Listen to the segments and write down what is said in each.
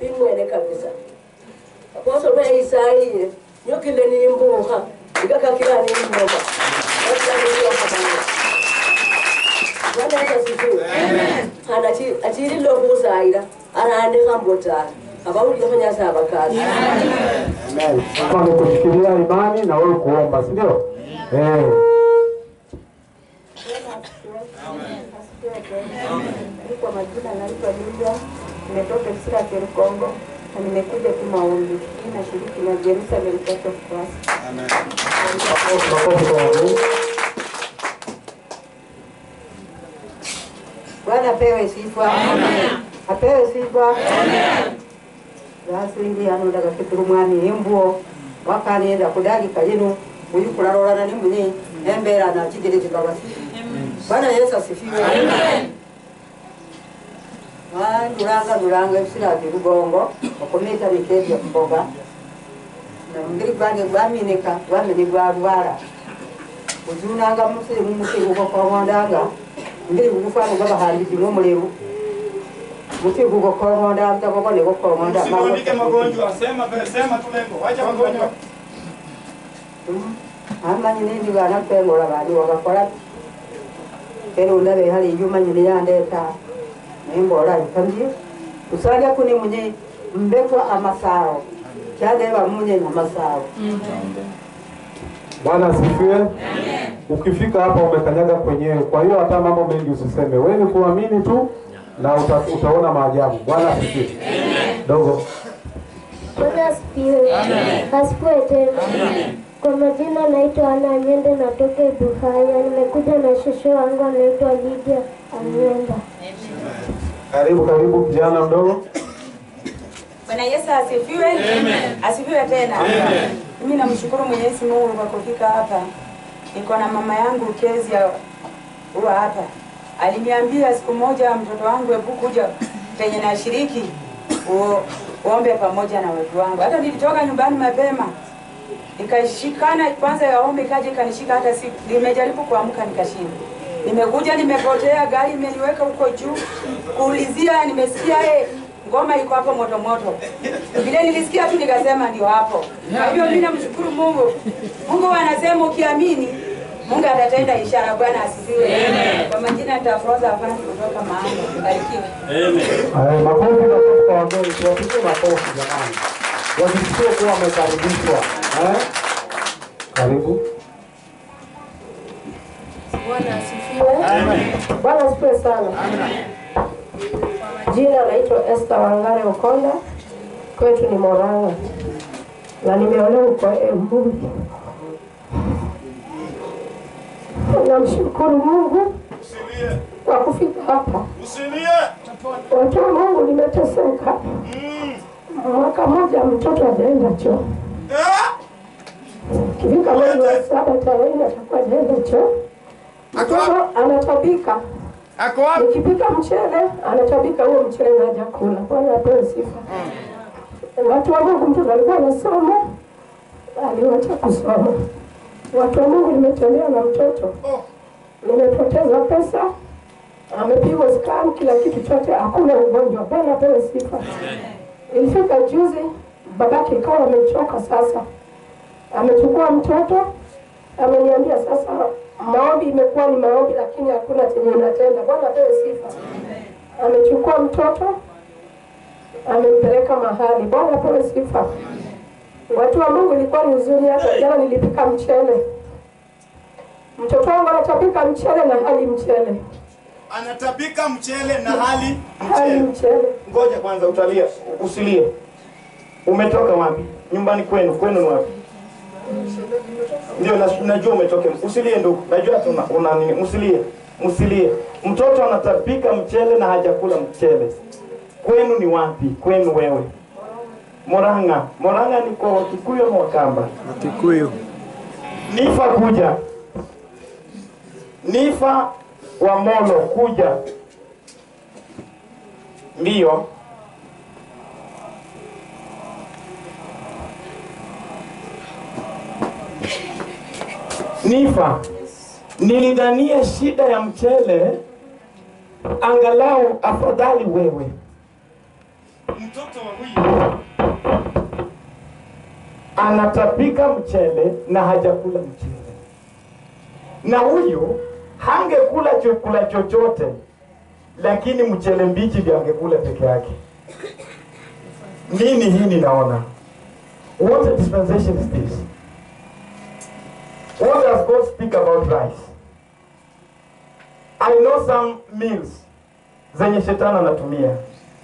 bimwene kabisa apostle me isaie nyokile nimbuha ikakakila nimboma Bwana Yesu asifiwe. Hana achi- achirilo kuzaira arandika mbotara abawulire nyasaye abakazi Amen. Kama ni kushikilia imani na wewe kuomba, si ndio? Eh. Kwa majina naitwa Lydia, nimetoka Israel Kongo na nimekuja tu maombi. Mimi nashiriki na Jerusalem Church of Christ. Makofi kwa Mungu. Bwana apewe sifa. Apewe sifa. Gasindi hano ndagakitira umwami embuo wakanenda kudagika lino uyu kulalolana ni muni embera na kigereki babasi. Bwana Yesu asifiwe. Ndulanga ndulanga ebisira bye lugongo okumita mikebya kuboga na mubiri gwange gwaminika gwamene gwalwala uzunanga musiri mumusiru gokorondanga mbiri gugufana gabahambizi n'omuleru muti gugokoronda mtagogo negokoronda Usiandike magonjwa, sema sema tu lengo. Wacha magonjwa. amanyi nindi bana kwengola bani wagakola pero ndabe hali yumanyi niyandeta nembola ikamji usalya kuni munye mbekwa amasao kyadeba munye namasao Bwana asifiwe. Ukifika hapa umekanyaga kwenyewe, kwa hiyo hata mambo mengi usiseme, wewe ni kuamini tu na uta, utaona maajabu. Bwana asifiwe. Dogo. Bwana asifiwe. Asifiwe tena. Kwa majina naitwa Ana Nyende, natoka Ibuhaya. Nimekuja na shosho wangu anaitwa Lydia Anyenda. Karibu karibu kijana mdogo. Bwana Yesu asifiwe. Asifiwe tena. Mimi namshukuru Mwenyezi Mungu kwa kufika hapa. Niko na mama yangu Kezia huwa hapa. Aliniambia siku moja mtoto wangu hebu kuja penye nashiriki u- uombe pamoja na watu wangu. Hata nilitoka nyumbani mapema nikashikana kwanza ya ombi kaja ikanishika hata si nimejaribu kuamka nikashindwa. Nimekuja nimepotea, gari imeniweka huko juu kuulizia, nimesikia eh, ngoma iko hapo moto moto. Vile nilisikia tu nikasema ndio hapo. Kwa hivyo mimi namshukuru Mungu. Mungu anasema ukiamini Mungu atatenda ishara. Bwana asifiwe. Kwa majina nitafroza afanye kutoka maana. Barikiwe. Eh, makofi makofi kwa wageni, tuwapigie makofi jamani, wajisikie kuwa wamekaribishwa. Eh? Karibu. Bwana asifiwe. Bwana asifiwe sana. Jina naitwa Esther Wangare Okonda, kwetu ni Moranga na nimeolewa huko Embu. Namshukuru Mungu Usilie. kwa kufika hapa. Usilie. Watu wa Mungu, nimeteseka mwaka mmoja, mtoto hajaenda choo. Kifika mwezi wa saba tarehe nne atakuwa hajaenda choo. Mtoto anatabika Ako wapi? Nikipika mchele anatabika huo mchele na hajakula. Bwana apewe sifa. Watu wa Mungu, mtoto alikuwa anasoma, aliwacha kusoma. Watu wa Mungu, nimetembea na mtoto, nimepoteza pesa, amepigwa scan, kila kitu chote, hakuna ugonjwa. Bwana apewe sifa. Ilifika juzi, babake ikawa amechoka sasa, amechukua mtoto, ameniambia sasa maombi imekuwa ni maombi, lakini hakuna chenye inatenda. Bwana apewe sifa. Amechukua mtoto amempeleka mahali. Bwana apewe sifa. Watu wa Mungu, ilikuwa ni huzuni. Hata jana nilipika mchele, mtoto wangu anatapika mchele na hali mchele, Anatapika mchele na hali hali mchele. mchele. Ngoja kwanza utalia, usilie. Umetoka wapi? Nyumbani kwenu, kwenu ni wapi? Ndio na- najua umetoka. Usilie ndugu. Najua tuna una nini. Usilie. Usilie. Mtoto anatapika mchele na hajakula mchele. Kwenu ni wapi? Kwenu wewe. Moranga. Moranga ni kwa Wakikuyu ama Wakamba? Kikuyu. Nifa kuja. Nifa wa Molo kuja. Ndiyo. Nifa, nilidhania shida ya mchele angalau afadhali wewe. mtoto wa huyu anatapika mchele na hajakula mchele, na huyu hangekula chakula chochote, lakini mchele mbichi ndio angekula peke yake. Nini hii ninaona? What a dispensation is this? What does God speak about rice? I know some meals zenye shetani anatumia,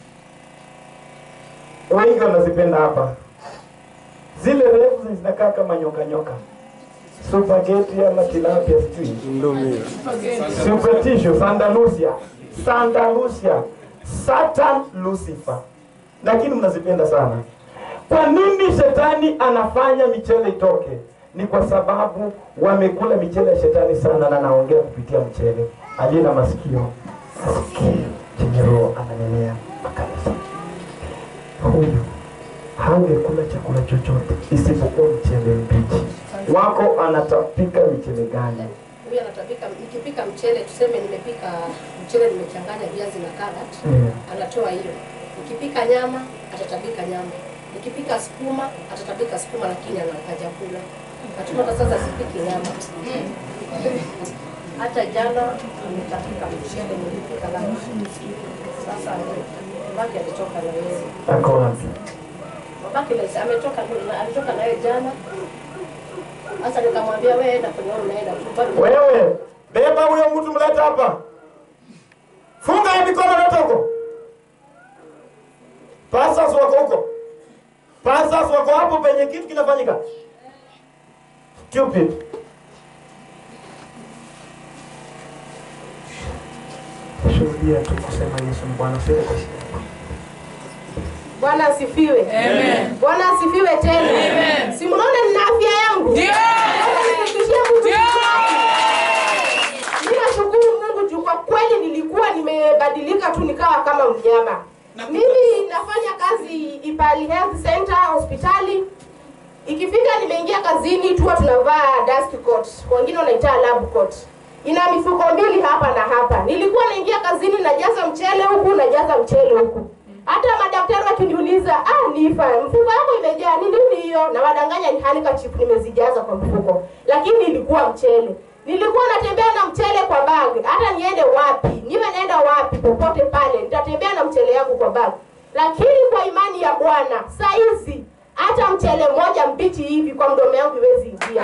wengi wanazipenda hapa, zile refu zenye zinakaa kama nyoka nyoka, spaghetti ama tilapia, sijui superstition, Santa Lucia, Santa Lucia, Satan Lucifer, lakini mnazipenda sana. Kwa nini shetani anafanya michele itoke? Ni kwa sababu wamekula michele ya shetani sana, na naongea kupitia mchele. Aliye na masikio asikie chenye roho ananenea makanisa. Huyu hangekula chakula chochote isipokuwa mchele mbichi. Wako anatapika michele gani? Huyu anatapika, nikipika mchele tuseme nimepika mchele nimechanganya viazi na carrot, Mm. anatoa hiyo. Nikipika nyama atatapika nyama, nikipika sukuma atatapika sukuma, lakini anakaja kula. Hatuna hata sasa sipiki nyama. Hata jana nimetapika mchele nilipika lunch. Sasa babake alitoka na yeye. Ako wapi? Babake lesi- ametoka alitoka na yeye jana. Sasa nikamwambia wewe enda kwenye wewe unaenda tu. Bado- Wewe beba huyo mtu, mleta hapa, funga hii mikono, leta huko. Pastors wako huko, pastors wako hapo penye kitu kinafanyika. Stupid. Shuhudia tu kusema Yesu ni Bwana, sio kwa shida. Bwana asifiwe. Amen. Bwana asifiwe tena. Amen. Si mnaona nina afya yangu? Ndio. Mimi nashukuru Mungu juu kwa kweli nilikuwa nimebadilika tu nikawa kama mnyama. Mimi nafanya kazi Ipali Health Center hospitali. Ikifika nimeingia kazini tu tunavaa dust coat. Wengine wanaita lab coat. Ina mifuko mbili hapa na hapa. Nilikuwa naingia kazini najaza mchele huku najaza mchele huku. Hata madaktari wakiniuliza, ah, Nifa, mfuko wako imejaa ni nini hiyo? Na wadanganya ni handkerchief nimezijaza kwa mfuko, lakini ilikuwa mchele. Nilikuwa natembea na mchele kwa bag, hata niende wapi, niwe naenda wapi, popote pale nitatembea na mchele yangu kwa bag. Lakini kwa imani ya Bwana, saa hizi hata mchele mmoja mbichi hivi kwa mdomo yangu iwezi ingia.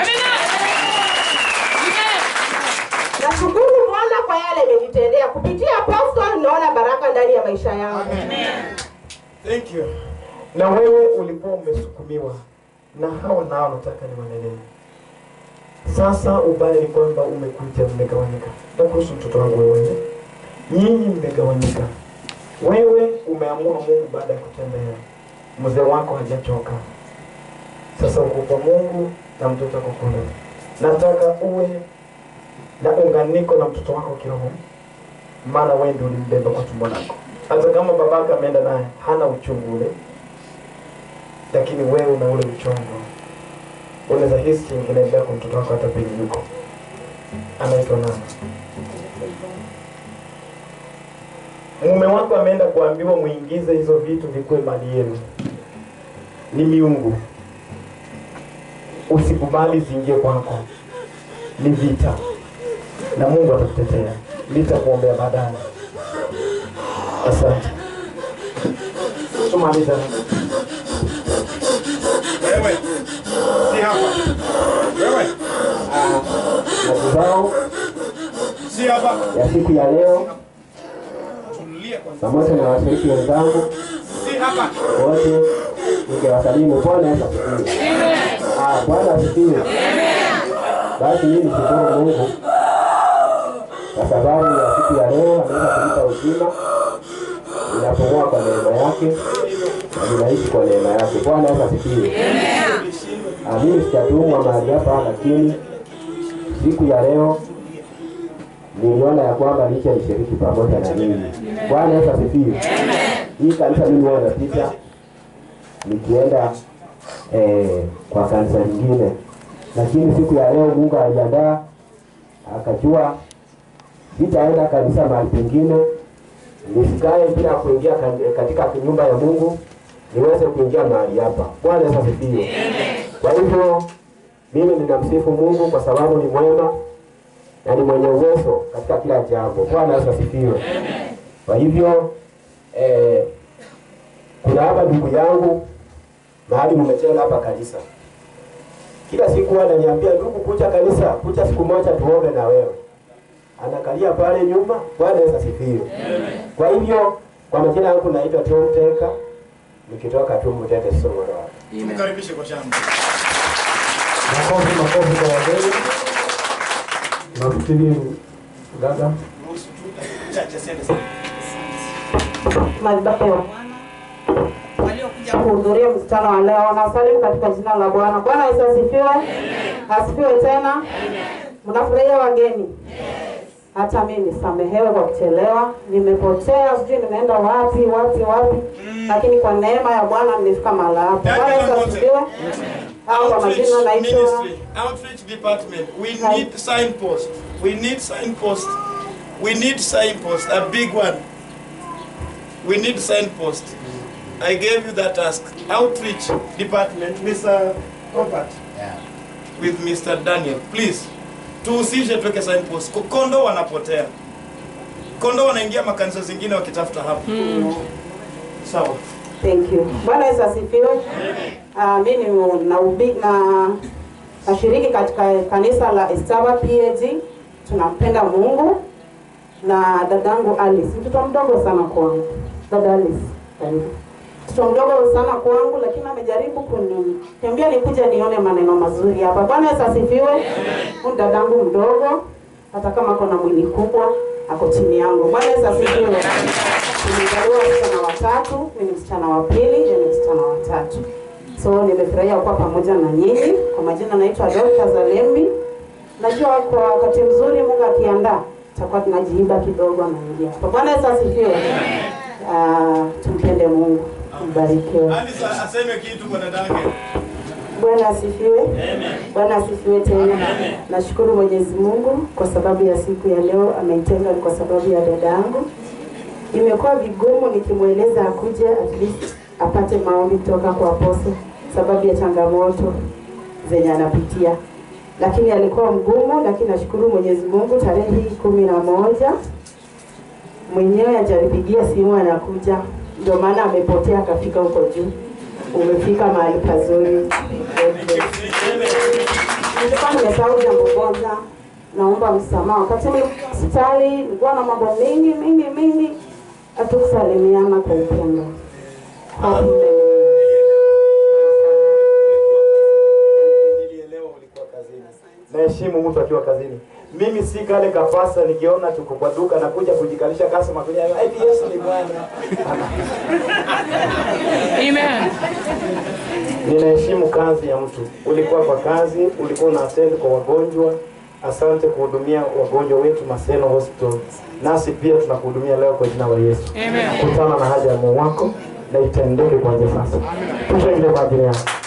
Nashukuru Bwana kwa yale amenitendea kupitia apostle, naona baraka ndani ya maisha yangu. Thank you. Na wewe ulikuwa umesukumiwa na hao nao nataka niwanelee. Sasa ubaya ni kwamba umekuja mmegawanyika. Na kuhusu mtoto wangu wewe, nyinyi mmegawanyika. Wewe umeamua Mungu baada ya kutembea, mzee wako hajachoka. Sasa uko kwa Mungu na mtoto wako kule. Nataka uwe na unganiko na mtoto wako kiroho, maana wewe ndio ulimbeba kwa tumbo lako. Hata kama babake ameenda naye hana uchungu ule, lakini wewe una ule uchungu. Unaweza hisi chenye kinaendelea kwa mtoto wako hata penye yuko. Anaitwa nani? Mume wako ameenda kuambiwa muingize hizo vitu vikuwe mali yenu, ni miungu. Usikubali ziingie kwako, ni vita, na Mungu atakutetea. Nitakuombea baadaye. Asante. Tumaliza. Wewe si hapa. Wewe mazao si hapa. ya siku ya leo Tulia kwanza. pamoja na washiriki wenzangu Si hapa. wote nikiwasalimu Bwana Yesu asifiwe. Ah, Bwana asifiwe. Basi mimi nishukuru Mungu kwa sababu ya siku ya leo ameweza kunipa uzima, ninapumua kwa neema yake na ninaishi kwa neema yake. Bwana Yesu asifiwe. Ah, Mimi sijatumwa mahali hapa, lakini siku ya leo niliona ya kwamba licha nishiriki pamoja na ninyi. Bwana Yesu asifiwe. Hii kanisa mimi huwa napita nikienda eh, kwa kanisa lingine, lakini siku ya leo Mungu aliandaa akajua sitaenda kanisa mahali pengine, nisikae bila kuingia ka- katika nyumba ya Mungu, niweze kuingia mahali hapa. Bwana Yesu asifiwe. Kwa hivyo mimi ninamsifu Mungu kwa sababu ni mwema na ni mwenye uwezo katika kila jambo. Bwana Yesu asifiwe. Kwa hivyo eh, kuna hapa ndugu yangu mahali mmetenga hapa kanisa. Kila siku ananiambia ndugu, kucha kanisa, kucha siku moja tuombe na wewe. Anakalia pale nyuma. Bwana Yesu asifiwe. Kwa hivyo kwa majina yangu naitwa Tom Teka nikitoka tu Mtete Songoro. Tumkaribishe kwa shamba. Makofi makofi kwa wageni. Nafikiri dada Ruhusu tu chache sende sana. madhabahu ya Bwana kuhudhuria mkutano wa leo. Nawasalimu katika jina la Bwana. Bwana Yesu asifiwe. Asifiwe tena. Mnafurahia wageni? Hata mimi nisamehewe kwa kuchelewa, nimepotea, sijui nimeenda wapi wapi wapi, lakini kwa neema ya Bwana nimefika mahali hapa. Bwana Yesu asifiwe. Au kwa Outreach majina naitwa ministry, outreach department. We need signpost. We need signpost. We need signpost, a big one. We need signpost. I gave you that task. Outreach department, Mr. Robert. With Mr. Daniel, please. Tuhusishe tuweke signpost. Kondo wanapotea. Kondo wanaingia makanisa zingine wakitafuta hapo. Sawa. Thank you. Bwana Yesu asifiwe. Uh, mimi na ubi, na nashiriki katika kanisa la Estaba PAG. Tunampenda Mungu na dadangu Alice, mtoto mdogo sana kwangu. Dada Alice, karibu. Mtoto mdogo sana kwangu, lakini amejaribu kuniambia nikuja nione maneno mazuri hapa. Bwana Yesu asifiwe. Huyu dadangu mdogo, hata kama kuna mwili kubwa, ako chini yangu. Bwana Yesu asifiwe. Nimezaliwa wasichana watatu, mimi ni msichana wa pili, yeye ni msichana wa tatu. So nimefurahia kuwa pamoja na nyinyi. Kwa majina naitwa Dr. Zalembi. Najua kwa wakati mzuri Mungu akiandaa tutakuwa tunajiiba kidogo na ingia. Kwa Bwana Yesu asifiwe. Ah, tumpende Mungu. Mbarikiwe. Alice aseme kitu kwa dadake. Bwana asifiwe. Bwana asifiwe tena. Nashukuru Mwenyezi Mungu kwa sababu ya siku ya leo ameitenga kwa sababu ya dada yangu. Imekuwa vigumu nikimweleza akuje at least apate maombi kutoka kwa apostle sababu ya changamoto zenye anapitia, lakini alikuwa mgumu, lakini nashukuru Mwenyezi Mungu tarehe hii kumi na moja mwenyewe ajanipigia simu anakuja, ndio maana amepotea akafika huko juu. Umefika mahali pazuri. Nilikuwa nimesahau jambo moja, naomba msamaha. Wakati nilikuwa hospitali nilikuwa na mambo mengi mengi mengi, hatukusalimiana kwa upendo. Hope naheshimu mtu akiwa kazini. Mimi si kale kafasa nikiona tuko kwa duka nakuja kujikalisha customer kuja eti Yesu ni Bwana. Amen. Ninaheshimu kazi ya mtu. Ulikuwa kwa kazi, ulikuwa una attend kwa wagonjwa. Asante kuhudumia wagonjwa wetu Maseno Hospital. Nasi pia tunakuhudumia leo kwa jina la Yesu. Amen. Kutana na haja ya moyo wako na itendeke kwa sasa. Tushangilie kwa ajili yako.